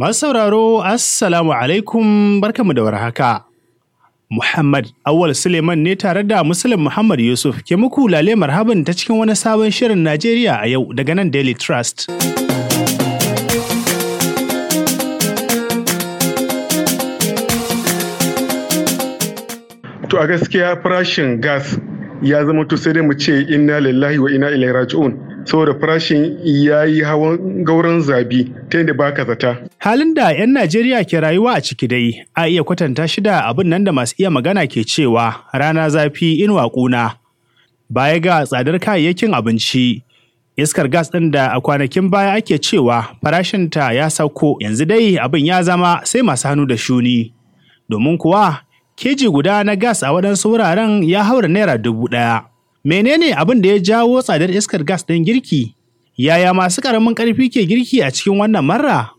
Masu sauraro, Assalamu alaikum barkamu da warhaka. Muhammad Awal Suleiman ne tare da Muslim Muhammad Yusuf ke muku lale marhaban ta cikin wani sabon shirin Najeriya a yau daga nan Daily Trust. To a gaskiya farashin gas ya zama to sai dai mu ce inna lillahi wa inna ilaihi raji'un saboda farashin ya yi hawan gauran zabi ta yadda baka zata. Halin da 'yan Najeriya ke rayuwa a ciki dai, a iya kwatanta shi da abin nan da masu iya magana ke cewa rana zafi inuwa ƙuna. Baya ga tsadar kayayyakin abinci, iskar gas ɗin da a kwanakin baya ake cewa farashinta ya sauko yanzu dai abin ya zama sai masu hannu da shuni. Domin kuwa, keji guda na gas a waɗansu wuraren ya haura naira dubu ɗaya. Menene abin da ya jawo tsadar iskar gas ɗin girki? Yaya masu ƙaramin ƙarfi ke girki a cikin wannan marra?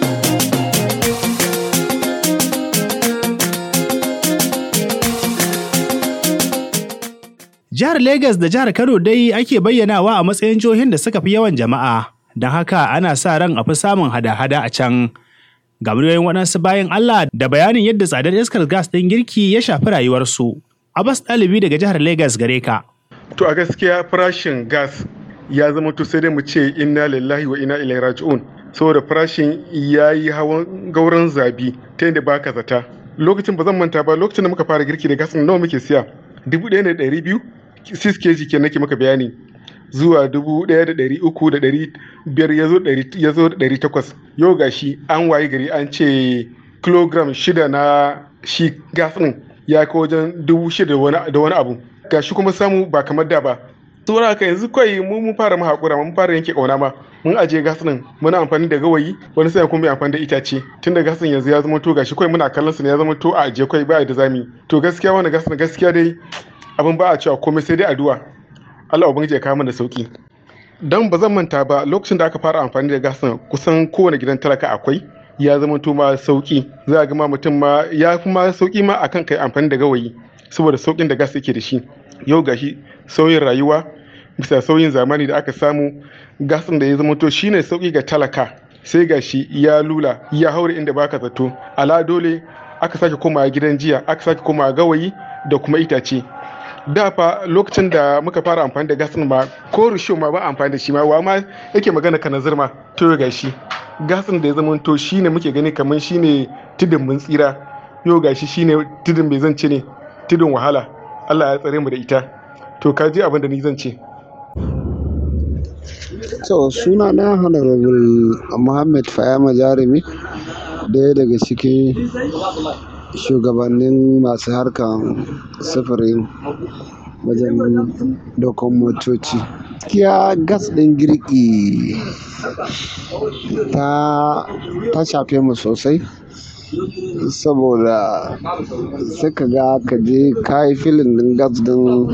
Jihar Legas da jihar Kano dai ake bayyanawa a matsayin jihohin da suka fi yawan jama'a, don haka ana sa ran a fi samun hada-hada a can. Ga muryoyin waɗansu bayan Allah da bayanin yadda tsadar iskar gas ɗin girki ya shafi rayuwarsu. Abbas ɗalibi daga jihar Legas gare ka. To a gaskiya farashin gas ya zama to sai dai mu ce inna lillahi wa inna ilaihi raji'un saboda farashin ya yi hawan gauran zabi ta yadda baka zata. Lokacin ba zan manta ba lokacin da muka fara girki da gas nawa muke siya dubu ɗaya da ɗari biyu 6 kg ke nake maka bayani zuwa dubu ɗaya da ɗari uku da ɗari biyar ya zo da ɗari takwas yau ga shi an wayi gari an ce kilogram shida na shi gas ɗin ya kai wajen dubu shida da wani abu ga shi kuma samu ba kamar da ba saboda haka yanzu kawai mu mun fara mu haƙura mun fara yanke ƙauna ma mun ajiye gas ɗin muna amfani da gawayi wani sai kuma amfani da itace tun da gas ɗin yanzu ya zama to gashi kawai muna kallon su ne ya zama to a ajiye kawai ba da zami to gaskiya wannan gas ɗin gaskiya dai abin ba a cewa komai sai dai addu'a Allah ubangiji ya kawo mana sauki dan ba zan manta ba lokacin da aka fara amfani da gas kusan kowane gidan talaka akwai ya zama to ma sauki za a ga ma mutum ma ya fi ma sauki ma akan kai amfani da gawayi saboda saukin da gas yake da shi yau gashi sauyin rayuwa bisa sauyin zamani da aka samu gas da ya zama to shine sauki ga talaka sai gashi ya lula ya haure inda baka zato ala dole aka sake komawa gidan jiya aka sake komawa gawayi da kuma itace da fa lokacin da muka fara amfani da gas ma ko risho ma ba amfani da shi ma wa ma yake magana kana zirma to ga shi gas da ya zama to shine muke gani kamar shine tudun mun tsira yau gashi shine tudun mai zance ne tudun wahala Allah ya tsare mu da ita to ka ji abin da ni zan ce to suna na honorable Muhammad Fayama Jarumi daya daga cikin shugabannin masu harkan sufurin wajen dokon motoci gaskiya gas ɗin girki ta ta shafe mu sosai saboda sai ka ga ka je ka yi filin ɗin gas ɗin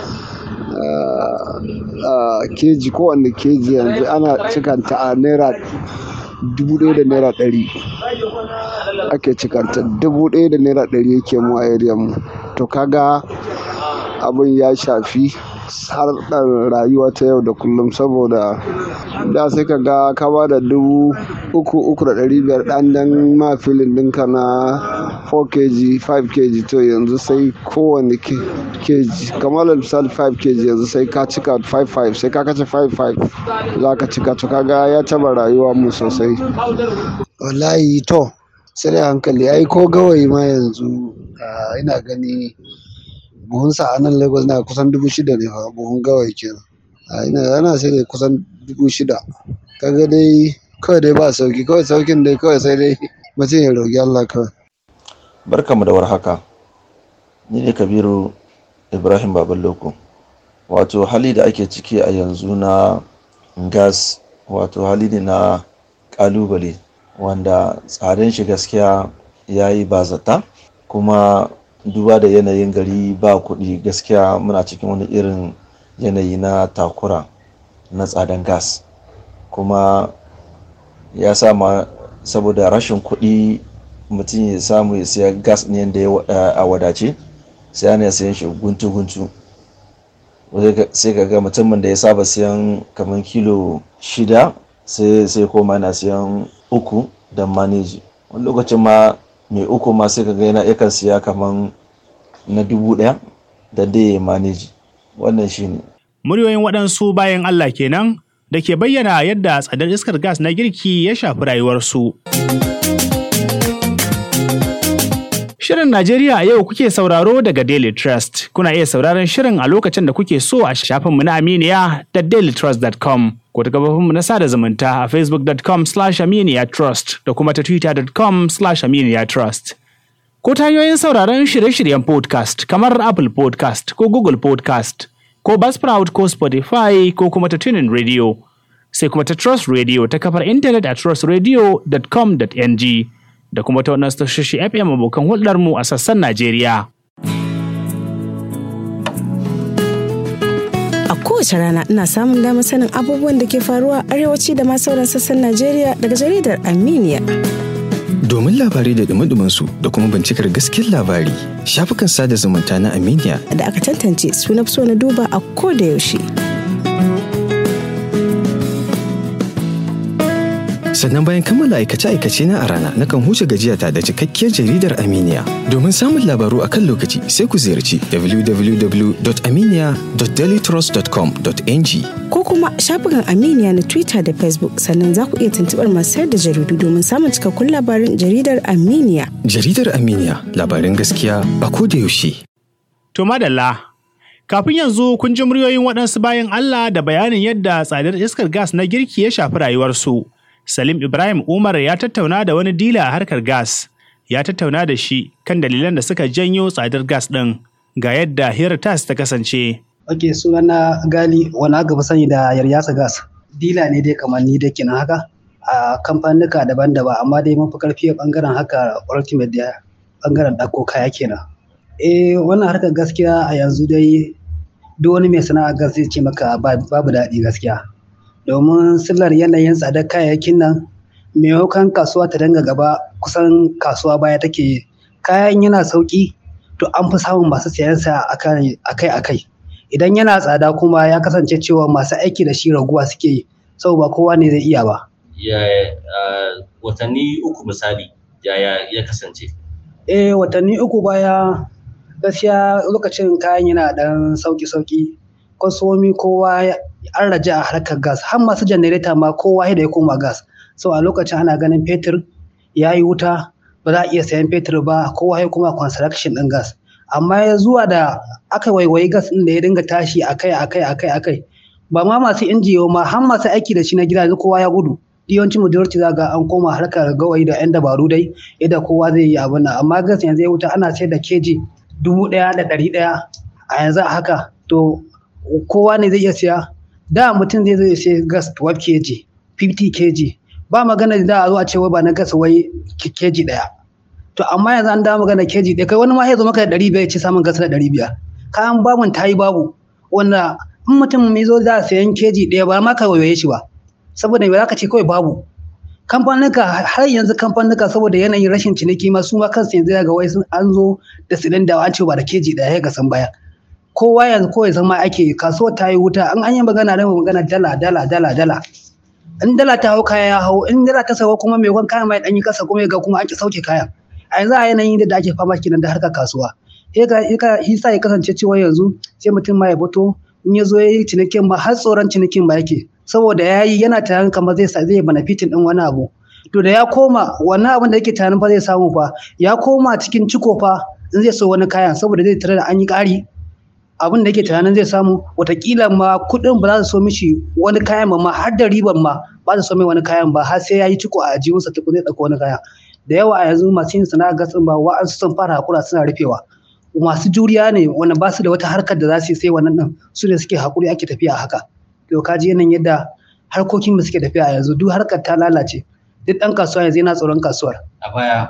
keji kowanne keji yanzu ana cikanta a naira dubu ɗaya da naira ɗari ake cikanta dubu ɗaya da naira ɗari yake mu a area mu to kaga abin ya shafi harkar rayuwa ta yau da kullum saboda da sai ka ga ka ba da dubu uku uku da ɗari biyar ɗan dan ma filin ɗinka na 4 kg 5 kg to yanzu sai kowane kg kamar misali 5 kg yanzu sai ka cika 5 sai ka kace 5 za ka cika to kaga ya taba rayuwa mu sosai wallahi to sai dai hankali ai ko gawayi ma yanzu ina gani buhunsa a nan lagos na kusan dubu shida ne fa buhun gawayi kenan ina yana sai dai kusan dubu shida kaga dai kawai dai ba sauki kawai saukin dai kawai sai dai mutum ya roƙi Allah kawai barkamu da warhaka ni ne kabiru ibrahim babaloko wato hali da ake ciki a yanzu na gas wato hali ne na kalubale wanda tsadan shi gaskiya ya yi bazata kuma duba da yanayin gari ba kuɗi gaskiya muna cikin wani irin yanayi na takura na tsadan gas kuma ya sama saboda rashin kuɗi mutum ya samu ya siya gas ne da a wadace sai ana sayan shi guntu-guntu sai ka ga mutumin da ya saba siyan kamar kilo shida sai sai koma yana siyan uku don maneji wani lokacin ma mai uku ma sai kaga yana yakan siya kaman na dubu ɗaya da dai maneji wannan shine Muryoyin waɗansu bayan Allah kenan da ke bayyana yadda tsadar iskar gas na girki ya shafi rayuwarsu. Shirin Najeriya a yau kuke sauraro daga Daily Trust. Kuna iya sauraron shirin a lokacin da kuke so a shafinmu na Aminiya da dailytrust.com ko ta gabafinmu na sada zumunta a facebook.com slash aminiya trust da kuma ta twitter.com slash aminiya trust. Ko ta hanyoyin sauraron shirye-shiryen podcast kamar Apple podcast ko Google podcast ko Buzzsprout ko Spotify ko kuma ta tunin radio. Sai kuma ta Trust Radio ta kafar intanet a trustradio.com.ng. da kuma ta wannan tashoshi FM abokan hulɗarmu a sassan Najeriya. A kowace rana ina samun damar sanin abubuwan da ke faruwa a arewaci da ma sauran sassan Najeriya daga jaridar Armenia. Domin labarai da dumi su da kuma bincikar gaskiyar labari, shafukan sada zumunta na Armenia Da aka tantance suna so na duba a ko da yaushe. sannan bayan kammala aikace-aikace na a rana nakan huce gajiyata da cikakkiyar jaridar Aminiya. Domin samun labaru a kan lokaci sai ku ziyarci www.aminiya.dailytrust.com.ng Ko kuma shafukan Aminiya na Twitter da Facebook sannan za ku iya tuntuɓar masu sayar da jaridu domin samun cikakkun labarin jaridar Aminiya. Jaridar Aminiya labarin gaskiya a ko da yaushe. To madalla, kafin yanzu kun ji muryoyin waɗansu bayan Allah da bayanin yadda tsadar iskar gas na girki ya shafi rayuwarsu. Salim Ibrahim Umar ya tattauna da wani dila a harkar gas. Ya tattauna da shi kan dalilan da suka janyo tsadar gas ɗin ga yadda hirar tas ta kasance. Ok, sunana Gali wani aka fi sani da Yaryasa Gas. Dila ne dai kamar ni dai kenan haka a kamfanuka daban-daban amma dai mun fi karfi a bangaren haka ultimate da bangaren ɗauko kaya kenan. Eh wannan harkar gaskiya a yanzu dai duk wani mai sana'a gas zai ce maka babu daɗi gaskiya. Domin sillar yanayin tsadar kayayyakin nan maimakon kasuwa ta danga gaba kusan kasuwa baya take kayan yana sauki to an fi samun masu sayan sa akai-akai. idan yana tsada kuma ya kasance cewa masu aiki da shi raguwa suke yi sau ba kowa ne zai iya ba. watanni uku misali yaya ya kasance? Eh watanni uku baya gaskiya lokacin kayan yana ɗan sauki-sauki kwasomi kowa an raja a harkar gas har masu janareta ma kowa da ya koma gas so a lokacin ana ganin fetur ya yi wuta ba za a iya sayan fetur ba kowa ya kuma construction ɗin gas amma ya zuwa da aka waiwayi gas ɗin da ya dinga tashi akai akai akai akai ba ma masu injiyo ma har masu aiki da shi na gida kowa ya gudu yawancin majority za ga an koma harkar gawayi da yan dabaru dai yadda kowa zai yi abin nan amma gas yanzu ya wuta ana sayar da keji dubu ɗaya da ɗari ɗaya a yanzu a haka to kowa ne zai iya siya da mutum zai zai sai gas 12 kg 50 kg ba magana da a zo a ce wai ba na gas wai keji ɗaya to amma yanzu an dawo magana keji ɗaya kai wani ma ya zo maka da ɗari biyar ce samun gas da ɗari biyar kayan babun ta yi babu wanda in mutum mai zo za a sayan keji ɗaya ba ma ka wayoye shi ba saboda ba za ka ce kawai babu kamfanuka har yanzu kamfanuka saboda yanayin rashin ciniki ma su ma kansu yanzu ga wai an zo da silinda an ce ba da keji ɗaya ga san baya kowa yanzu kawai zama ake kasuwar ta yi wuta an an yi magana da magana dala dala dala dala in dala ta hau kaya ya hau in dala ta sauka kuma mai kayan mai ɗanyi kasa kuma ga kuma an ki sauke kayan a yanzu a yanayin da ake fama kenan da harkar kasuwa hisa ya kasance cewa yanzu sai mutum ma ya fito in ya zo ya yi cinikin ma har tsoron cinikin ma yake saboda ya yi yana tunanin kamar zai zai benefitin din wani abu to da ya koma wannan abin da yake tunanin fa zai samu fa ya koma cikin ciko fa in zai so wani kayan saboda zai tare da an yi ƙari abin da yake tunanin zai samu watakila ma kuɗin ba za su so mishi wani kayan ba ma har da riban ma ba su so mai wani kayan ba har sai ya yi ciko a ajiyunsa tukun zai ɗauko wani kaya da yawa a yanzu masu yin sana'a gatsin ba wa'ansu sun fara hakura suna rufewa masu juriya ne wanda ba su da wata harkar da za su yi sai wannan din su ne suke hakuri ake tafiya haka to ka ji yanayin yadda harkokin da suke tafiya a yanzu duk harkar ta lalace duk ɗan kasuwa yanzu yana tsoron kasuwar a baya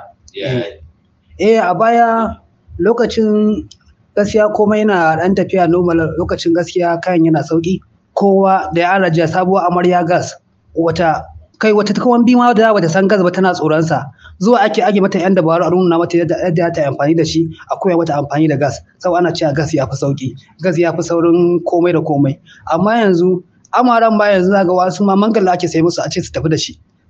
eh a baya lokacin gaskiya komai yana ɗan tafiya normal lokacin gaskiya kayan yana sauki kowa da ya raja sabuwar amarya gas wata kai wata kawan bi ma da bata san gas ba tana tsoron sa zuwa ake age mata yan dabaru a nuna mata yadda ta amfani da shi a koya mata amfani da gas sau ana cewa gas ya fi sauki gas ya fi saurin komai da komai amma yanzu amaran ba yanzu zaga wasu ma mangala ake sai musu a ce su tafi da shi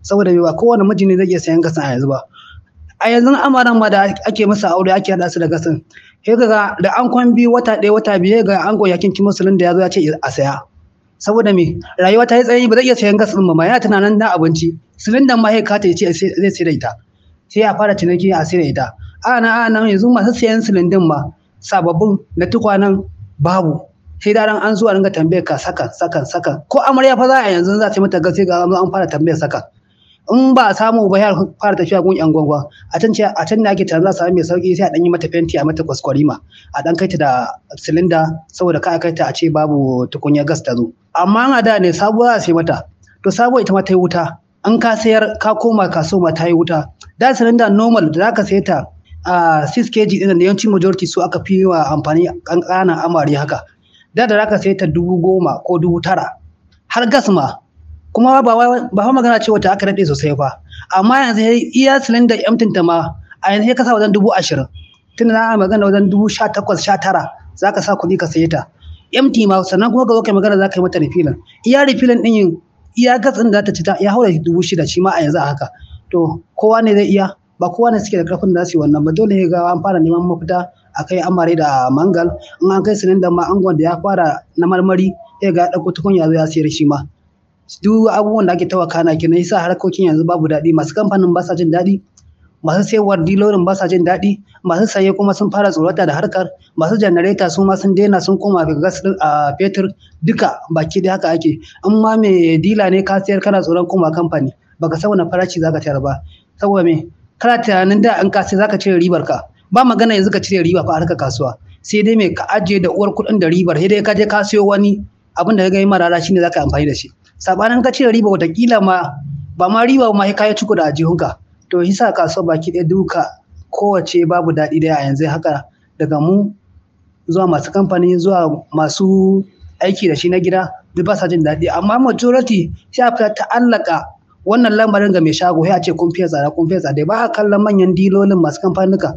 saboda ba kowane miji ne zai iya sayan gasin a yanzu ba a yanzu amaran ma da ake masa aure ake haɗa su da gasin sai ga da an kwan biyu wata ɗaya wata biyu ga an goya kinki musulun da ya zo ya ce a saya saboda me rayuwa ta yi tsanani ba zai iya sayan gas ɗin ba ma yana tunanin na abinci silindan ma sai kata ya ce zai sai da ita sai ya fara ciniki a sai da ita ana ana yanzu masu sayan silindin ma sababbin na tukwanen babu sai da an zuwa ringa tambayar ka sakan sakan sakan ko amarya fa za a yanzu za ta mata gas sai ga an fara tambayar sakan in ba a samu ba ya fara tafiya gun yan gwangwa a can ce a can ne ake tunanin za a samu mai sauki sai a dan yi mata fenti a mata kwaskwarima a dan kai ta da silinda saboda ka kai ta a ce babu tukunya gas ta zo amma a da ne sabuwa za sai mata to sabuwa ita ma ta yi wuta an ka sayar ka koma kasuwa ta yi wuta da silinda normal da zaka sayi ta a 6 kg din da yawanci majority su aka fi wa amfani kankanan amare haka da da zaka sayi ta dubu goma ko dubu tara har gas ma kuma ba ba magana ce wata aka daɗe sosai fa amma yanzu iya silinda emtin ta ma a yanzu ka sa wajen dubu ashirin tun da ana magana wajen dubu sha takwas sha tara za ka sa kuɗi ka saye ta empty ma sannan kuma ka zo kai magana za ka yi mata refilin iya refilin ɗin yin iya gas ɗin da ta ci ta ya haura dubu shida shi ma a yanzu a haka to kowa ne zai iya ba kowa ne suke da ƙarfin da za su yi wannan ba dole ne ga an fara neman mafita a kai amare da mangal in an kai silinda ma angon da ya fara na marmari ya ga ɗauko tukunya zo ya sayar shi ma duk abubuwan da ake tawa kana kenan yasa harkokin yanzu babu daɗi masu kamfanin ba sa jin daɗi masu sayarwar dilorin ba sa jin daɗi masu saye kuma sun fara tsorata da harkar masu janareta su ma sun daina sun koma ga gas din a fetur duka baki da haka ake in ma mai dila ne ka sayar kana tsoron koma kamfani baka san wani farashi zaka tayar ba saboda me kana tunanin da in ka sai zaka cire ribar ka ba magana yanzu ka cire riba fa harkar kasuwa sai dai me ka ajiye da uwar kuɗin da ribar sai dai ka je ka siyo wani abin da ya ga marara shine zaka amfani da shi sabanin ka cire riba watakila ma ba ma riba ma sai kayi ciko da ajihunka to hisa kasuwa baki ɗaya duka kowace babu daɗi da a yanzu haka daga mu zuwa masu kamfani zuwa masu aiki da shi na gida duk ba sa jin daɗi amma majority sai a fita ta'allaka wannan lamarin ga mai shago sai a ce kun fiye tsada kun fiye tsada ba a kallon manyan dilolin masu kamfanuka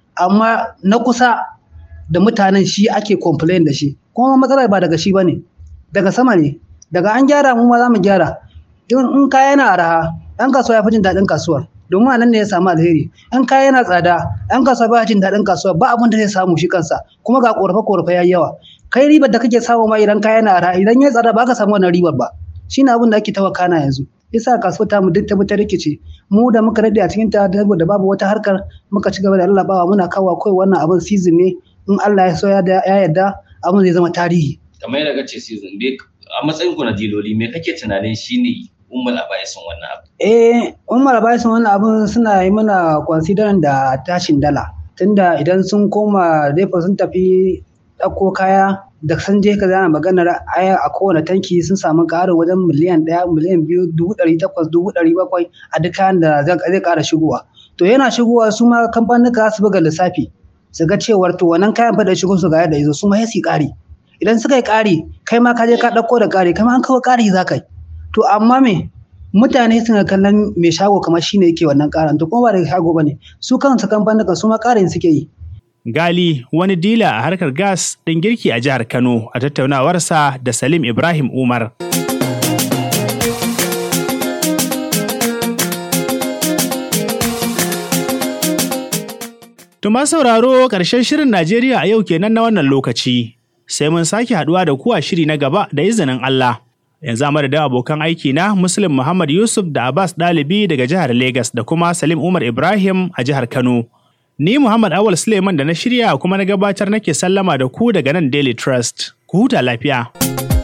amma na kusa da mutanen shi ake complain da shi kuma matsalar ba daga shi bane daga sama ne daga an gyara mu ma za mu gyara in kaya yana araha ɗan kasuwa ya fi jin daɗin kasuwar domin a nan ne ya samu alheri in kaya yana tsada ɗan kasuwa ba jin daɗin kasuwa ba abin da zai samu shi kansa kuma ga ƙorafe ƙorafe ya yawa kai ribar da kake samu ma idan kaya yana araha idan ya tsada ba ka samu wannan ribar ba shine abin da ake tawa kana yanzu yasa kasuwa ta mu duk ta ta rikice mu da muka daɗe a cikin ta da babu wata harkar muka ci gaba da lallabawa muna kawo kai wannan abin season ne in Allah ya so ya yarda abin zai zama tarihi kamar yadda kace season me a matsayin ku na diloli me kake tunanin shine ummul abaisin wannan abu eh ummul abaisin wannan abun suna yi mana considering da tashin dala tunda idan sun koma depo sun tafi ɗauko kaya da sun je ka zana maganar aya a kowane tanki sun samu ƙarin wajen miliyan ɗaya miliyan biyu dubu ɗari takwas dubu ɗari bakwai a duk kayan da zai ƙara shigowa to yana shigowa su ma kamfanuka su buga lissafi su ga cewar to wannan kayan fa da shigo su ga yadda yazo su ma sai ƙari idan suka yi ƙari kai ma ka je ka ɗauko da ƙari kai ma an kawo ƙari za ka yi to amma me mutane suna kallon mai shago kamar shine yake wannan ƙaran to kuma ba daga shago bane su kansu kamfanuka su ma ƙarin suke yi Gali wani dila a harkar gas ɗin girki a jihar Kano a tattaunawarsa da Salim Ibrahim Umar. Tuma sauraro ƙarshen shirin Najeriya a yau kenan na wannan lokaci. Sai mun sake haɗuwa da kuwa shiri na gaba da izinin Allah. Yanzu a madadin abokan aiki na Muslim Muhammad Yusuf da Abbas ɗalibi daga jihar Legas da kuma Salim Umar Ibrahim a jihar Kano. Ni Muhammad Awal Suleiman da na shirya kuma na gabatar nake sallama da ku daga nan Daily Trust. Ku huta lafiya.